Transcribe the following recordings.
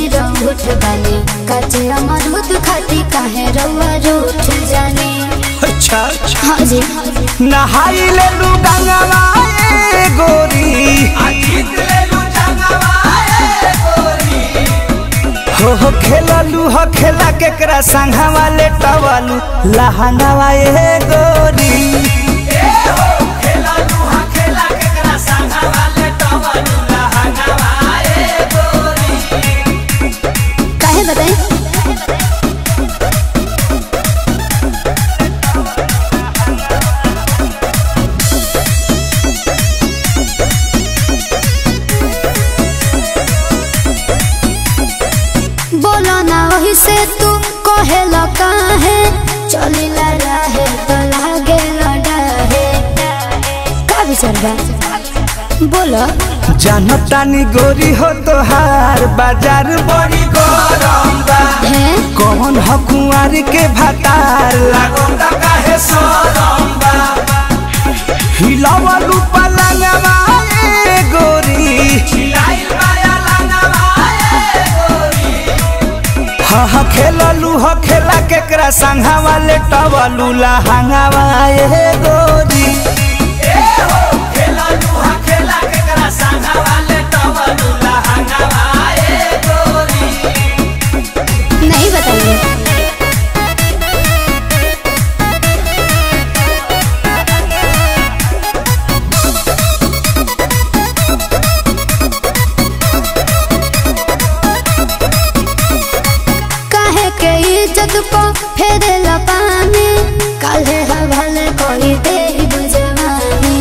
रूठ बने कचे अमरूद खाती काहे रउआ रूठ जाने अच्छा हाँ जी नहाई ले लू गंगवा ए गोरी हो हो खेललू हो खेला केकरा संघा वाले टवलू लहंगावा ए गोरी काहे बताई बोलो ना वही से तू कहेला काहे चलिला रहे तो लागे लड़ाहे का विचार बा बोलो जनतानी गोरी हो तोहार बाजार बड़ी गरम बा है कौन हो कुंवारी के भतार लागल ता काहे सरम बा हिलावलू पलंगवा ए गोरी हिलाइल माया लंगवा ए गोरी हा हा खेललू हो खेला केकरा संघा वाले टवलू लहंगावा ए गोरी नहीं बताइए काहे के इज्जत को फेरेला पानी काहे हवाले कोई दे बुझवानी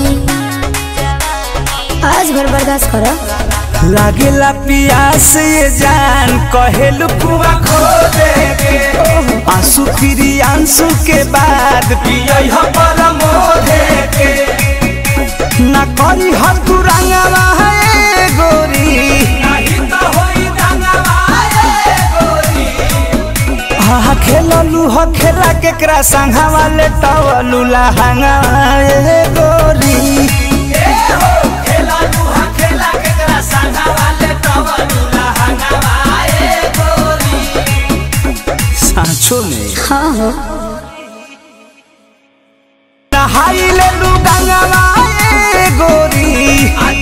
आज भर बर्दाश्त करो लागेला पियास ये जान कहेलू कुआ खो दे के आंसू फिरी आंसू के बाद पियई ह परमो दे के ना करी ह तू रंगवा है गोरी नहीं तो होई रंगवा है गोरी हा खेललू ह खेला केकरा संघा वाले टवलू लहंगा ए गोरी सांचो में हाँ हो नहाई ले लू गंगवा ए गोरी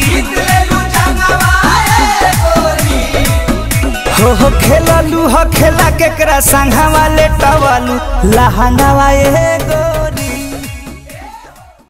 हो हो खेललू हो खेला केकरा संघा वाले टवलू लहंगावा ए गोरी